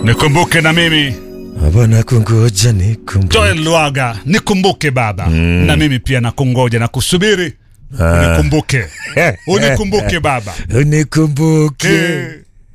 nikumbuke na mimi Bwana kungoja nikumbuke. Joel Lwaga, nikumbuke baba na mimi pia nakungoja na kusubiri Ah. unikumbuke unikumbuke baba Unikumbuke. Eh,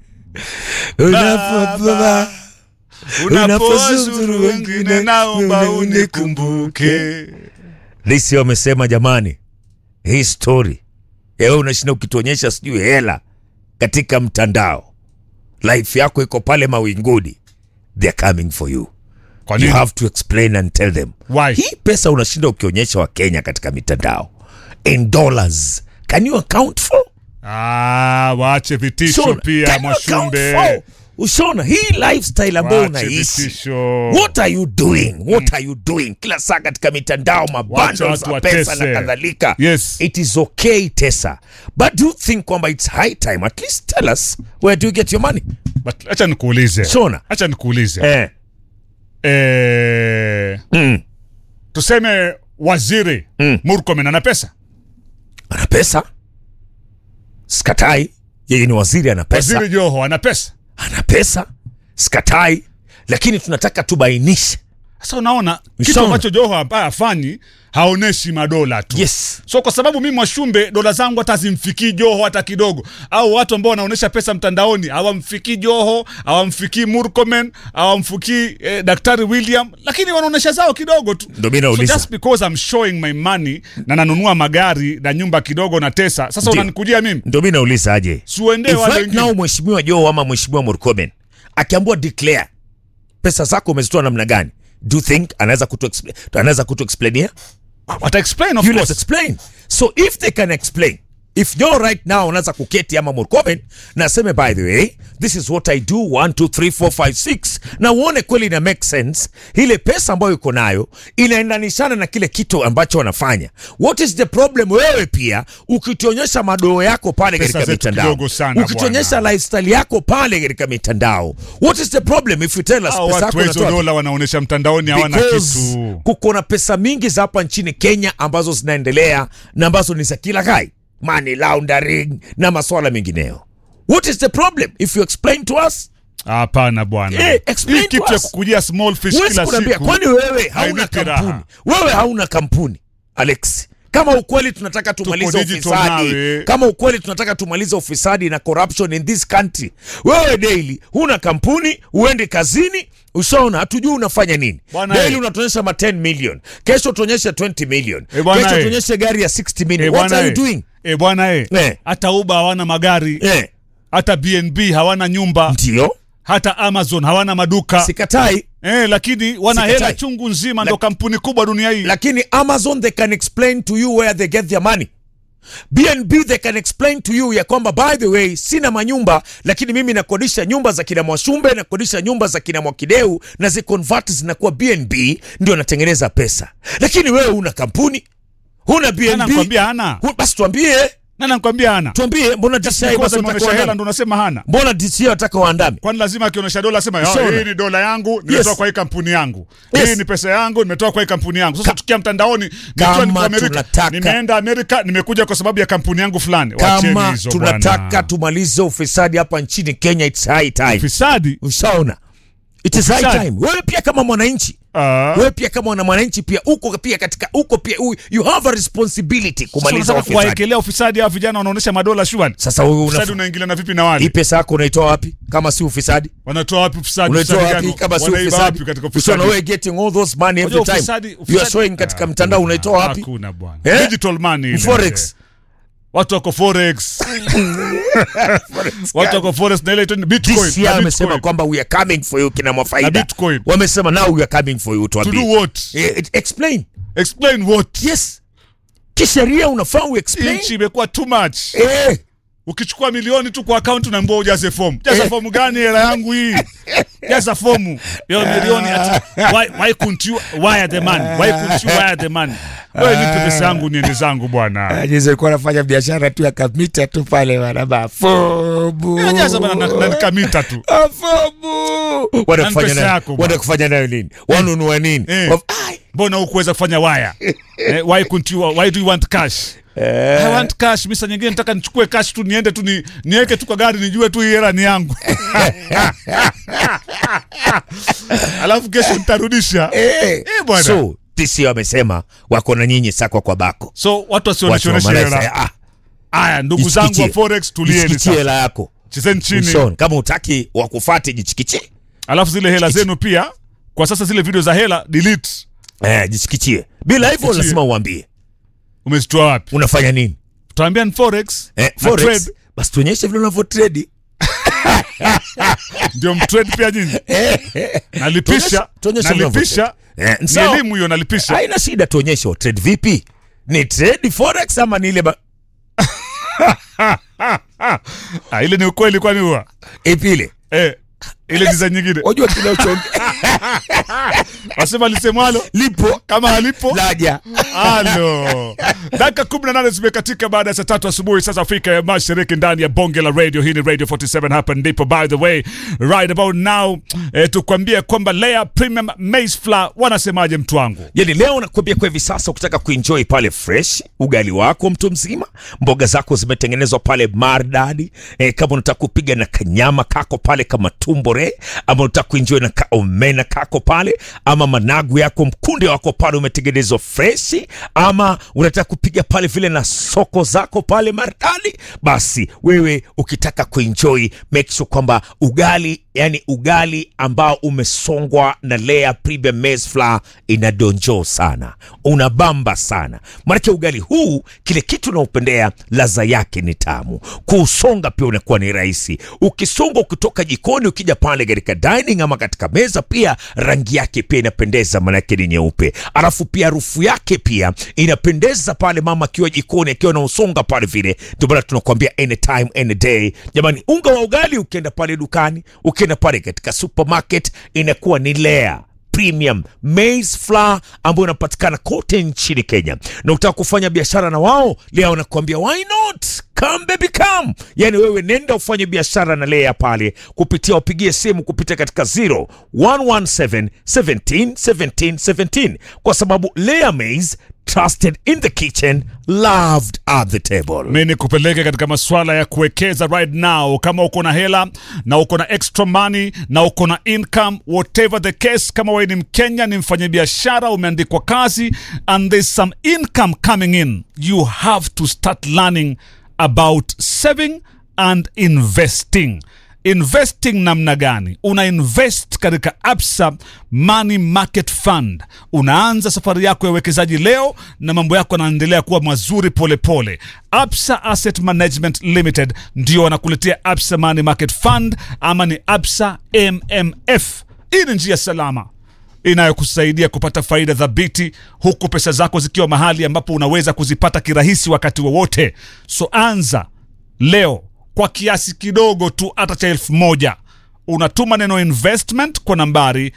Unapopa. unapozuru wengine naomba unikumbuke Lisi wamesema jamani, hii story ewe unashinda ukituonyesha sijui hela katika mtandao, life yako iko pale mawinguni, they are coming for you. kwa You nini have to explain and tell them Why? hii pesa unashinda ukionyesha Wakenya katika mitandao in dollars, can you account for? ah, waache vitisho Shona, pia can you account mwashumbe for? Ushona hii lifestyle ambayo waache unaishi vitisho What are you doing? What are you doing? Kila saa katika mitandao Wacha mabundles watu za pesa watese. na kadhalika. Yes. It is okay Tessa. But do you think kwamba it's high time at least tell us where do you get your money? But acha nikuulize Shona. acha nikuulize Eh. eh, Mm. tuseme waziri Mm. Murkomen ana pesa Ana pesa? Skatai. Yeye ni waziri ana pesa. waziri Joho ana pesa Ana pesa. Skatai. Lakini tunataka tubainishe. sasa unaona kitu Sawa. ambacho Joho ambaye afanyi haoneshi madola tu Yes. so kwa sababu mimi Mwashumbe dola zangu hata zimfikii Joho hata kidogo, au watu ambao wanaonyesha pesa mtandaoni hawamfikii Joho, hawamfikii Murkomen, hawamfikii eh, Daktari William, lakini wanaonyesha zao kidogo tu. Ndio mimi So nauliza. just because I'm showing my money na nanunua magari na nyumba kidogo na tesa, sasa Ndio. unanikujia mimi Ndio mimi nauliza aje. siuendee If wale right wengine. now mheshimiwa Joe ama mheshimiwa Murkomen akiambiwa declare pesa zako umezitoa namna gani, do you think anaweza kutu explain, anaweza kutu explainia? Wata explain of You let's course. explain. So if they can explain if Joe right now anaweza kuketi ama Murkomen na aseme by the way this is what I do 1 2 3 4 5 6 na uone kweli ina make sense, ile pesa ambayo uko nayo inaendanishana na kile kitu ambacho wanafanya. What is the problem? Wewe pia ukituonyesha madoo yako pale Pesa katika zetu mitandao, kidogo sana, ukituonyesha bwana. lifestyle yako pale katika mitandao, what is the problem if you tell us Hao pesa watu yako hizo unatoa dola wanaonyesha mtandaoni hawana Because kitu. kuko na pesa mingi za hapa nchini Kenya ambazo zinaendelea na ambazo ni za kila kai, money laundering na maswala mengineyo. What is the problem if you explain to us? Hapana bwana, Eh, explain hii to kitu ya us. kukujia small fish Huwezi kila kuniambia siku kwani wewe hauna hainipi kampuni, raha. wewe hauna kampuni Alex. Kama ukweli tunataka tumalize digital ufisadi, nawe. kama ukweli tunataka tumalize ufisadi na corruption in this country, wewe daily huna kampuni, uendi kazini, ushaona, hatujui unafanya nini. Bwana Daily eh. unatuonyesha ma 10 million, kesho tuonyeshe 20 million, Eh, bwana kesho eh. tuonyeshe gari ya 60 million. Eh, What bwana are you eh. doing? Eh, bwana eh. Eh. hata Uber hawana magari Eh, hata BNB hawana nyumba ndio hata Amazon hawana maduka sikatai, eh, lakini wana Sikatai. hela chungu nzima, ndo kampuni kubwa dunia hii. lakini Amazon they can explain to you where they get their money. BNB they can explain to you ya kwamba by the way sina manyumba lakini mimi nakodisha nyumba za kina Mwashumbe nakodisha nyumba za kina Mwakideu na ziconvert zinakuwa BNB ndio natengeneza pesa. Lakini wewe una kampuni huna Nani BNB anakwambia hana? hu- basi tuambie Nani anakwambia hana? tuambie mbona DCI Because basi ameonyesha wataka hela waandame? ndo unasema hana. Mbona DCI wataka waandame? Kwani lazima akionyesha dola asema "Ah, Ushaona? hii ni dola yangu nimetoa Yes. kwa hii kampuni yangu. Yes. Hii ni pesa yangu nimetoa kwa hii kampuni yangu. Sasa tukia mtandaoni nikiwa Kama niko Amerika, tunataka- nimeenda Amerika nimekuja kwa sababu ya kampuni yangu fulani. Wacheni Kama hizo tunataka bwana. tumalize ufisadi hapa nchini Kenya it's high time. Ufisadi. Ushaona? It is high Ufisadi. time. Wewe pia kama mwananchi Ah. wewe pia kama mwana mwananchi pia uko pia katika uko pia u- you have a responsibility Sasa kumaliza unataka ufisadi. kuwaekelea ufisadi hao vijana wanaonyesha madola shwani. Sasa wewe Ufisadi una unaingiliana vipi na wale? hii pesa yako unaitoa wapi kama si ufisadi? Wanatoa wapi ufisadi? Unaitoa Ufisadi wapi gani? kama si Wanaiba ufisadi? wapi katika Usiona ufisadi? wewe getting all those money every Unajua time. ufisadi- You are ufisadi- showing katika Ah, mtandao hakuna, unaitoa wapi? Hakuna bwana. Eh? Digital money. ile. Forex. Watu wako forex. Watu wako forex na ile inaitwa ni Bitcoin. DCI na wamesema Bitcoin. kwamba we are coming for you kina Na Mwafaida. Bitcoin. Wamesema now we are coming for you To do tuambie. what? Eh, Explain. Explain what? Yes. Kisheria unafaa uexplain. Nchi imekuwa too much. Eh. Ukichukua milioni tu kwa akaunti unaambiwa ujaze fomu. Jaza Eh. fomu gani hela yangu hii? Jaza fomu. Hiyo milioni ati why, why couldn't you wire the money? Why couldn't you wire the money? Wewe nipe pesa yangu niende zangu bwana. Jinsi alikuwa anafanya biashara tu ya kamita tu pale wanaba fobu Jaza bana na, na nikamita tu. fobu Wanakufanya pesa nayo. yako bwana. Wanakufanya nayo nini? Wanunua nini? Eh. Waf- Ai. Mbona hukuweza kufanya wire? eh, why couldn't you why do you want cash? I want cash misa nyingine nataka nichukue cash tu niende tu ni, niweke tu kwa gari nijue tu hii hela ni yangu alafu kesho nitarudisha Eh, Eh, bwana. so tisi wamesema wako na nyinyi sakwa kwa bako so watu Watu wa wasioneshoneshe Malaysia, hela ah, haya ndugu zangu wa jichikichie. forex tulieni jichikichie sasa hela yako chezeni chini Uson, kama utaki wakufate jichikichie alafu zile hela zenu pia kwa sasa zile video za hela delete eh, jichikichie bila hivyo Jichikichie. lazima uambie umezitoa wapi unafanya nini tutaambia ni forex eh, na forex trade basi tuonyeshe vile unavyotredi ndio mtrade pia nyinyi nalipisha Tuonyeshe nalipisha Eh, ni sawa. elimu hiyo nalipisha haina shida tuonyeshe trade vipi ni trade forex ama ni ile ba... ah, ile ni ukweli kwani huwa ipi ile eh, ile design nyingine wajua kile uchonge wasema lisemwalo lipo kama halipo laja halo dakika kumi na nane zimekatika baada ya saa tatu asubuhi sasa afrika ya mashariki ndani ya bonge la radio hii ni radio 47 hapa ndipo by the way right about now eh, tukwambie kwamba lea premium maize flour wanasemaje mtu wangu yani leo nakwambia kwa hivi sasa ukitaka kuenjoy pale fresh ugali wako mtu mzima mboga zako zimetengenezwa pale mardadi e, kama unataka kupiga na kanyama kako pale kama tumbore ama unataka kuenjoy na kaomena kako pale ama managu yako mkunde wako pale umetengenezwa fresh ama unataka kupiga pale vile na soko zako pale mardadi basi wewe ukitaka kuenjoy make sure kwamba ugali yani ugali ambao umesongwa na Lea Premium Maize Flour inadonjo sana, unabamba sana. Maanake ugali huu kile kitu unaopendea ladha yake ni tamu, kuusonga pia unakuwa ni rahisi. Ukisonga ukitoka jikoni ukija pale katika dining ama katika meza, pia rangi yake pia inapendeza, maanake ni nyeupe, alafu pia harufu yake pia inapendeza pale mama akiwa jikoni akiwa na usonga pale vile. Ndio maana tunakuambia anytime any day, jamani, unga wa ugali ukienda pale dukani, ukienda pale katika supermarket inakuwa ni Lea Premium Maize Flour ambayo inapatikana kote nchini Kenya, na ukitaka kufanya biashara na wao Lea wanakuambia why not come baby come, yani wewe nenda ufanye biashara na Lea pale kupitia, wapigie simu kupitia katika 0 117 17 17 17 kwa sababu Lea Maize trusted in the kitchen loved at the table. mi nikupeleke katika masuala ya kuwekeza right now kama uko na hela na uko na extra money na uko na income whatever the case kama wewe ni mkenya ni mfanyabiashara umeandikwa kazi and there's some income coming in you have to start learning about saving and investing investing namna gani una invest katika absa money market fund unaanza safari yako ya uwekezaji leo na mambo yako yanaendelea kuwa mazuri polepole pole. absa asset management limited ndio wanakuletea absa money market fund ama ni absa mmf hii ni njia salama inayokusaidia kupata faida thabiti huku pesa zako zikiwa mahali ambapo unaweza kuzipata kirahisi wakati wowote so anza leo kwa kiasi kidogo tu hata cha elfu moja unatuma neno investment kwa nambari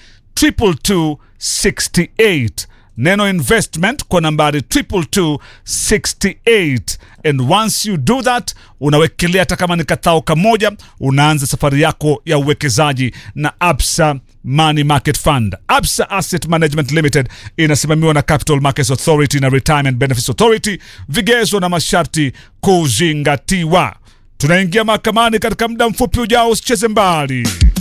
22268 neno investment kwa nambari 22268 and once you do that unawekelea hata kama ni kathao kamoja unaanza safari yako ya uwekezaji na absa money market fund absa asset management limited inasimamiwa na capital markets authority na retirement benefits authority vigezo na masharti kuzingatiwa tunaingia mahakamani katika muda mfupi ujao usicheze mbali